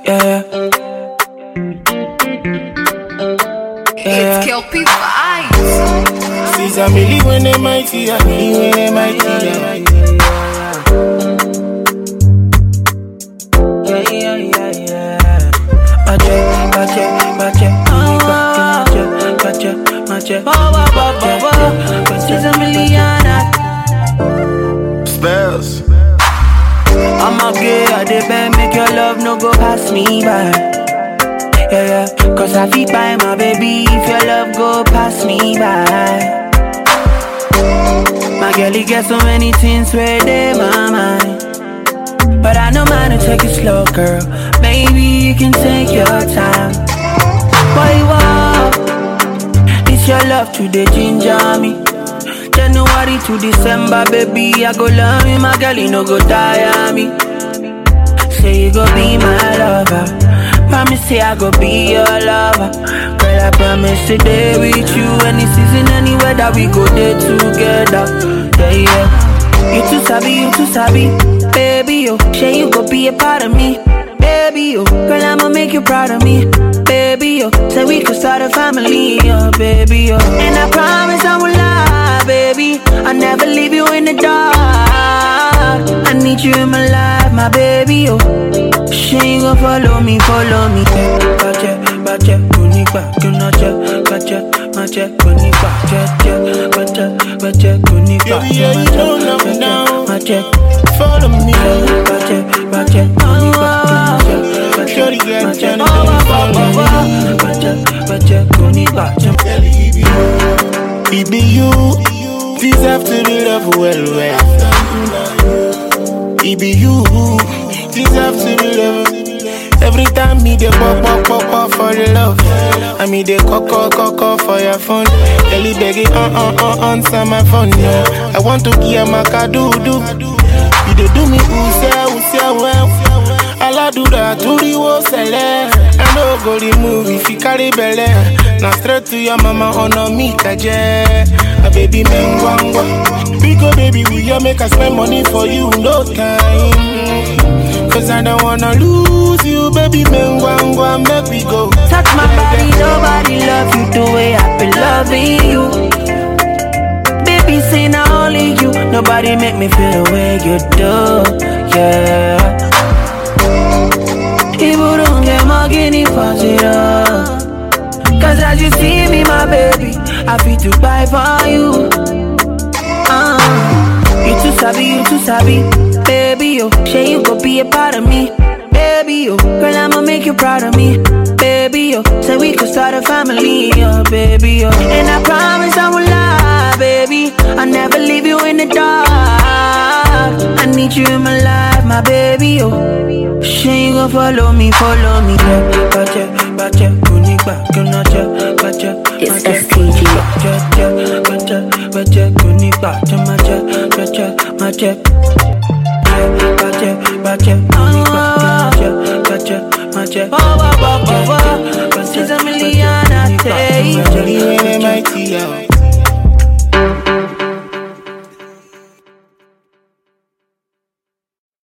yeah. Yeah. It's Kelpie Vibes. Since I'm really when they mighty, I'm really when they mighty. yeah. Yeah, yeah, yeah, yeah. Mache, mache, mache, mache, mache, mache, mache. She's a millionaire. Spells. I'm a gay, I dey beg, make your love no go pass me by. Yeah, yeah, cause I feel by my baby if your love go pass me by. My girl, you get so many things where they my mind. But I know mine to take it slow, girl. Maybe you can take your time. Boy, wow, it's your love to the ginger me. January to December, baby, I go love you, my girl, you no go tire me. Say you go be my lover. Promise say I go be your lover. Girl, I promise to stay with you any season, any weather, we go there together. Yeah, yeah. You too sabi, you too sabi, baby, yo. Say you go be a part of me, baby, yo. Girl, I'ma make you proud of me, baby, yo. Say we could start a family, oh, baby, yo. And I promise I will lie, baby. I'll never leave you in the dark. I need you in my life, my baby, yo. She gon' follow me, follow me. Bache, bache, kunipa, kunache, bache, mache, kunipa, che, bache, bache, kunipa, Baby, yeah, you know I'm down. mache, Follow me. bache, bache, kunipa, kunache, bache, Shorty got mache, Johnny, don't follow me. bache, bache, kunipa, che, It be you. Deserve to be loved well, well. It be you. Deserve to be loved. Every time me dey pop pop pop pop for the love, I me dey call call call call for your phone. Ellie begging on on on answer my phone. No, I want to give my do do. You dey do me who say who say well. Aladura turiwo sele. I no go remove if you carry belle. Now straight to your mama honor me kaje. A baby mengwangwa. We go baby we ya make us spend money for you no time. Cause I don't wanna lose you baby mengwangwa make we go. Touch my body, nobody love you the way I've been loving you. Baby, say not only you, nobody make me feel the way you do, yeah. People don't get my guinea for zero. Cause as you see me, my baby, I feel to buy for you. Uh, you too sabi, you too sabi, baby, yo. Say you go be a part of me, baby, yo. Girl, I'ma make you proud of me, baby, yo. Say we could start a family, oh, baby, yo. And I promise I will lie, baby. I'll never leave you in the dark. I need you in my life, my baby, yo. Say you gon' follow me, follow me, yeah. Bache, bache, kunipa, kunache, bache, It's bache, STG. bache, bache, bache, kunipa, mache, bache, mache. Bache, bache, kunipa, kunache, bache, mache. She's a million, I tell you. Shorty when they mighty, yeah.